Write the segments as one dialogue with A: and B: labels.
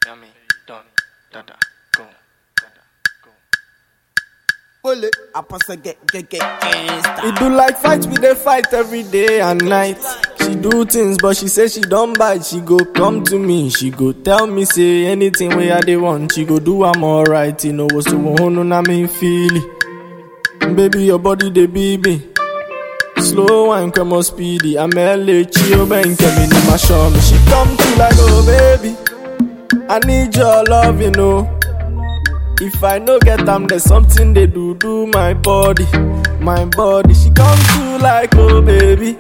A: Yummy, done, dada, go, dada, go.
B: Bullet, I pass a get get get gangsta.
C: We do like fight, we dey fight every day and night. She do things, but she say she don't bite. She go come to me, she go tell me say anything where I dey want. She go do I'm alright. You know what's the one na me feel it. Baby, your body dey baby. Slow wine, come on speedy. I'm LA, chill, bang, come in my show me. She come to like, oh baby, I need your love, you know. If I no get them, there's something they do do my body, my body. She come to like, oh baby,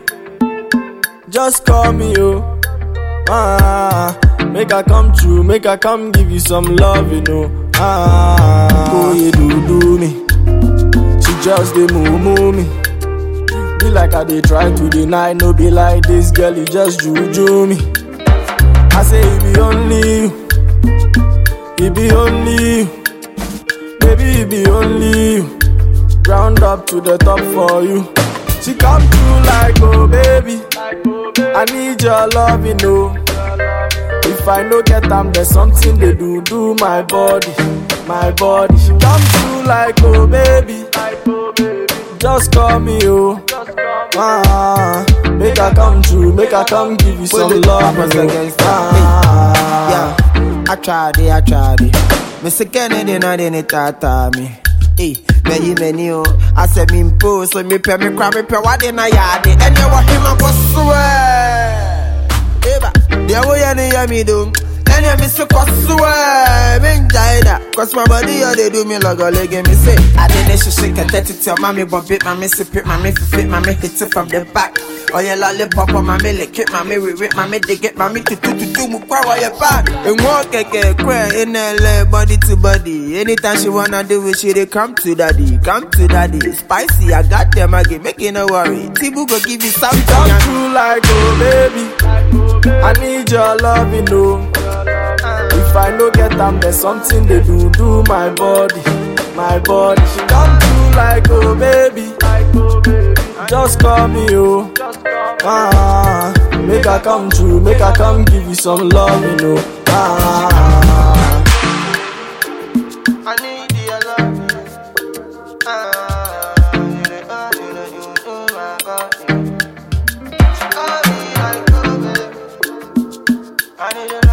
C: just call me, oh. Ah, make her come true, make her come give you some love, you know. Ah, oh you do do me, she just dey move move me. Be like I dey try to deny, no be like this girl, you just juju me. I say it be only you, it be only you. Baby, it be only you. Round up to the top for you. She come through like, oh baby. I need your love, you know. If I no get them, there's something they do, do my body, my body. She come through like, oh baby. Just call me, oh. Ah, make her come true, make her come give you some
B: Bullet,
C: love.
B: I pass
C: you
B: a
C: know.
B: gangsta.
C: Ah,
B: Yeah, I tried it, I tried it. Me say Kennedy na de ne tata me. Hey, many many oh. I said me impose, so me pay me cry me pay what in a yard. And you want him a go swear. Eba, the way you hear me do. And you miss a go swear. Me enjoy that. Cause my body you they do me like a leg and me say. I didn't shake shake a dirty tell mommy bump it, mommy sip it, mommy fit, mommy hit it from the back. Oh yeah, lollipop on mommy lick it, mommy we rip, mommy dig it, mommy to to to to move power your back. And walk keke cry in LA, body to body. Anytime she wanna do it, she they come to daddy, come to daddy. Spicy, I got them again, making no worry. Tibu go give you something.
C: come
B: and-
C: through like, oh baby. I need your love, you know. If I no get them, there's something they do, do my body, my body. She come through like, oh baby. Just call me, oh. Ah, make her come true, make her come give you some love, you know. Ah,
B: I need your love. Ah, you the only you do my body. She call me like, oh, baby. I need your